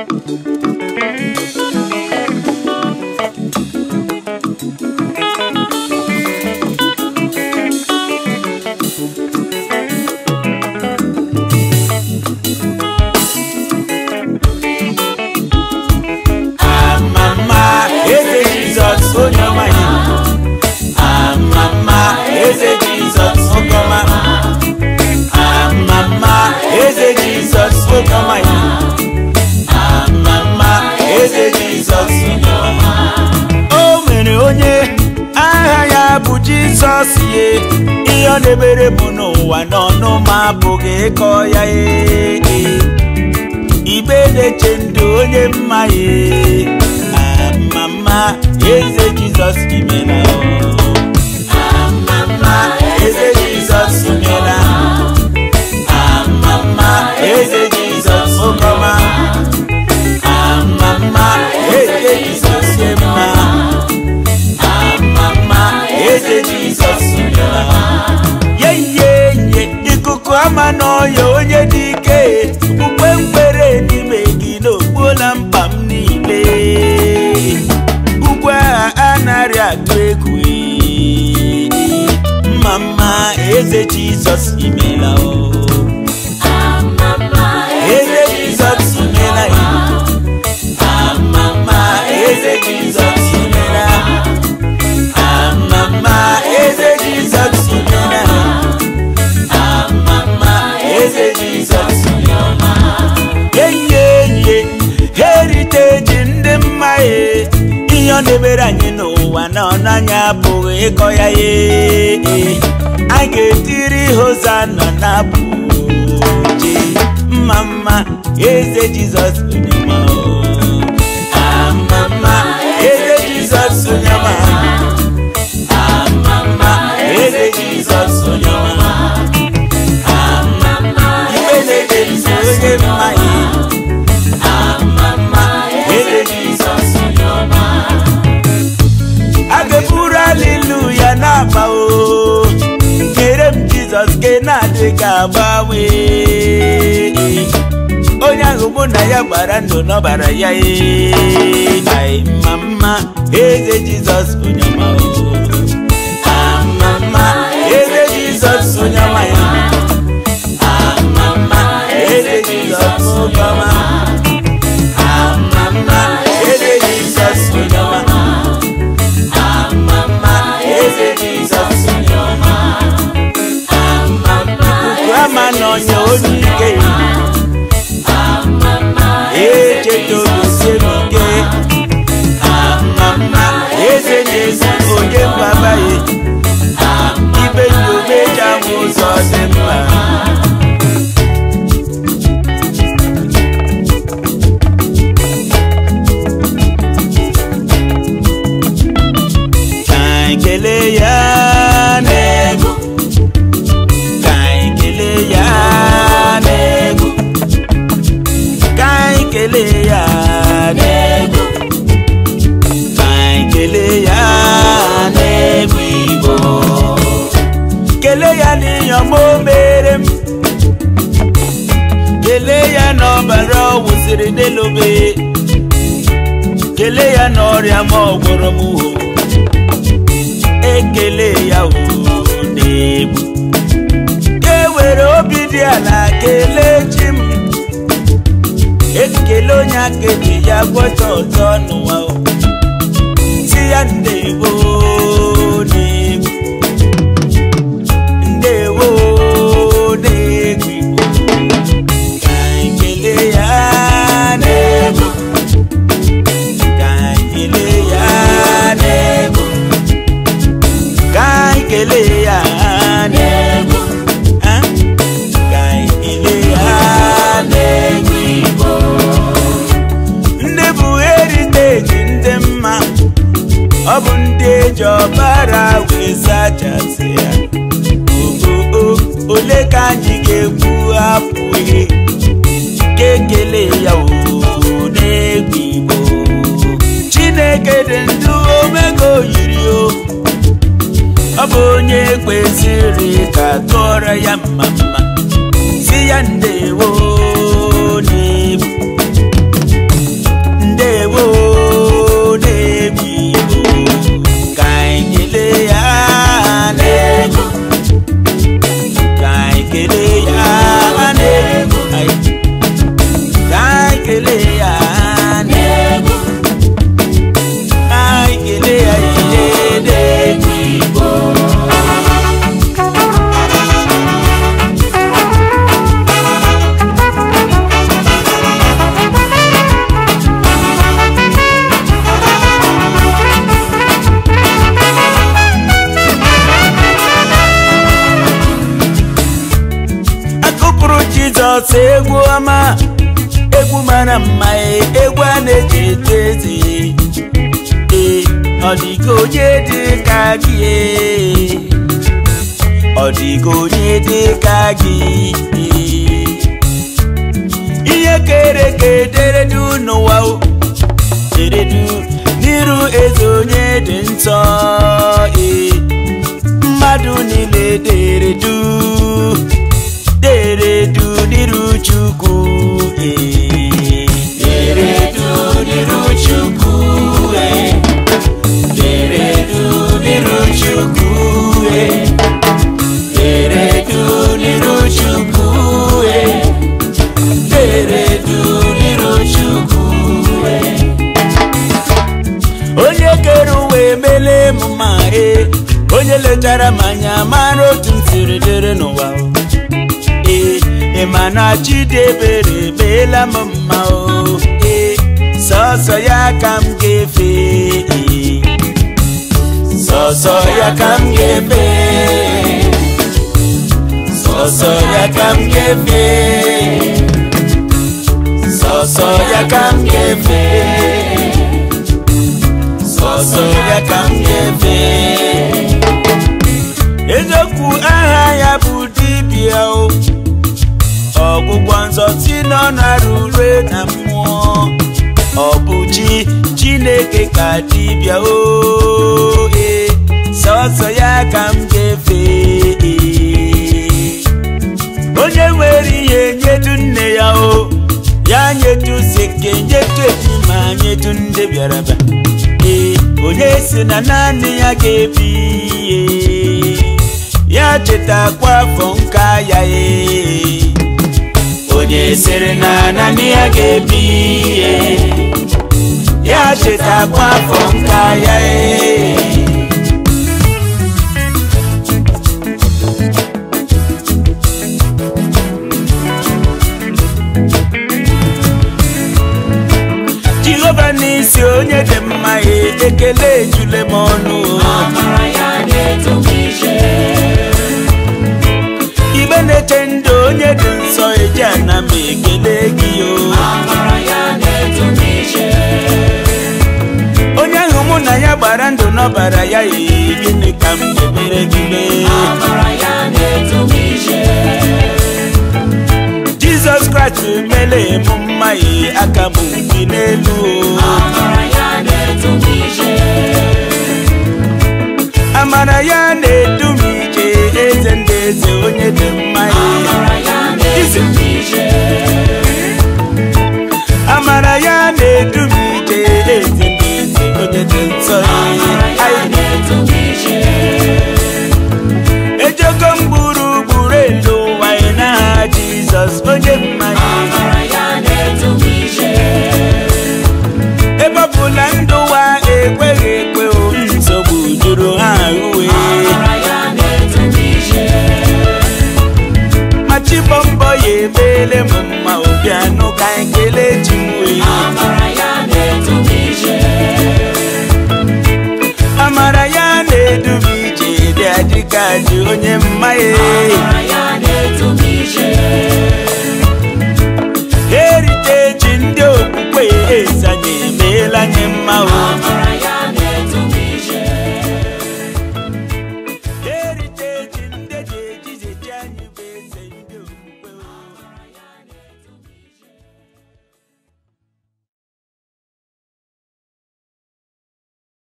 amama eze jizọs onye ọma ya amama eze jizọs oge ọma amama eze jizọs oge ọma ya amama eze jizọs onye ọma o nwere onye aha ya bụ jizọs ye ihe ọ na-emere bụ n'ụwa n'ọnụ ma apụghị ịkọ ya ee igbe na-eche ndụ onye mma ye amama eze jizọs imela amama eze jizọs imela amama eze jizọs ụkọma amama eze jizọs mma amama eze jizọs imela yeyeye ikuku ama n'ọya onye dị ike okpukpe mkpere n'ime gị n'okpuola mkpa m niile ugbu a anarị atụ egwu ee. mma mma eze jizọs imela o eze jizọs imela ya amama eze jizọs imela amama eze jizọs imela amama eze jizọs enyi heriteji ndị mma ye ihe ọ na-emere anyị n'ụwa na ọnanya abụghị ịkọ ya ye a ga-etiri hozana na abụ ji mma mma eze jizọs onye ọma o. amama eze jizọs onye ọma amama eze jizọs onye ọma amama ibe na-eje nso onye mma ye amama eze jizọs onye ọma a ga-eburu aliluya na-aba o nyere m jizọs ke na-adịghị agbanwe onye ahụ mụ na ya gbara ndụ n'ọbara ya ee ai mma mma eze jizọs onye ọma o amama eze jizọs onye ọma ya amama eze jizọs onye ọma amama eze jizọs onye ọma amama eze jizọs onye ọma amama ama n'ọnya onye ike echetogosie m ike amama eze na-ezi onye mbabaye ibe nyomeja m ụzọ dị mma ka anyị kelee ya n'egwu ka anyị kelee ya n'egwu ka anyị kelee ya n'egwu ka anyị kelee ya n'egwu igbo kelee ya n'ihe ọma o mere m kelee ya n'ọbara ọ wụsịrị n'elobe kelee ya n'ọrịa ma ọ gwọrọ m uho ekele ya o n'egwu ka e were obi dị ala kelee chi m ekele onye aka eji ya gwọta ọzọ n'ụwa o si ya ndewo n'egwu ndewo n'egwu igbo ka anyị kelee ya n'egwu ka anyị kelee ya n'egwu ka anyị kelee ya n'egwu ah, ka anyị kelee ya n'egwu igbo ndị bụ heriteji ndị mma ọ bụ ndị eji ọbara wee zachasị ya oo ole ka anyị ga-ekwu apụghị ka ekele ya oo n'egwu igbo chineke dị ndụ omego yiri o ọ bụ onye kwesịrị ka tụọrọ ya mma mma si ya ndewo n'egwu sọsọ egwu ọma egwu mara mma ee, egwu a na-eji eto eze ee ọ dịka onye dị ka gị ee. ọ dịka onye dị ka gị ee. ihe kere ka ederedu n'ụwa o deredu n'iru eze onye dị nsọ ee mmadụ niile deredu deredu n'iru chukwu ee deredu n'iru chukwu ee deredu n'iru chukwu ee deredu n'iru chukwu ee deredu n'iru chukwu ee onye kere ụwa emele m ma ee onye letara m anya mara otu m siri dịrị n'ụwa o. ee ị ma na chidebere emeela m mma o ee sọsọ ya ka m ga-efe ee sọsọ ya ka m ga-efe sọsọ ya ka m ga-efe sọsọ ya ka m ga-efe sọsọ ya ka m ga-efe eziokwu aha ya bụ dibịa o ọgwụgwọ nsọ si n'ọnụ arụ rue na mmụọ ọ bụ chi chineke ka dibịa o ee sọsọ ya ka m ga-efe ee. onye nwere ihe nyetu nne ya o ya nyetu seke nyetu ejima nyetu ndị bịara bịa ee onye si na naanị ya ga-ebi ee ya chetakwa afọ nka ya ee onye sịrị na naanị ya ga-ebi ee ya chetakwa afọ nka ya ee jehova n'isi onye dị mma ee ekele ejule m ọnụ Amara ya na-eto m ije. igbe na-eche ndụ onye dị nsọ eji ana m ekele gị o Amara ya na-eto m ije. onye ahụ mụ na ya gbara ndụ n'ọbara ya ee gịnị ka m ga-emere gị mee Amara ya na-eto m ije. jizọs kraịst mele m mma ee aka m dị n'elu o Amara ya na-eto m ije. amara ya na-edu m ije eze ndị eze onye dị mma ee Amara ya na-eto m ije. amara ya na-edu m ije eze ndị eze onye dị nsọ Amara ya ee na-eto m ije. ejego m gburugburu elu ụwa ị n'aha jizọs onye mmanya Amara ya na-eto m ije. ebe ọ bụ na ndụ ụwa ekweghị ekwe o nsogbu juru ha uwe Amara ya na-eto m ije. ma chibọ mbọ ya emeela m mma obi anụ ka anyị kelee chi m wee Amara ya na-eto m ije. amara ya na-edu m ije dị adịka dị onye mmanya Amara ya na-eto m ije. erite ji ndị okpukpe eze anyị emeela anyị mma o Amara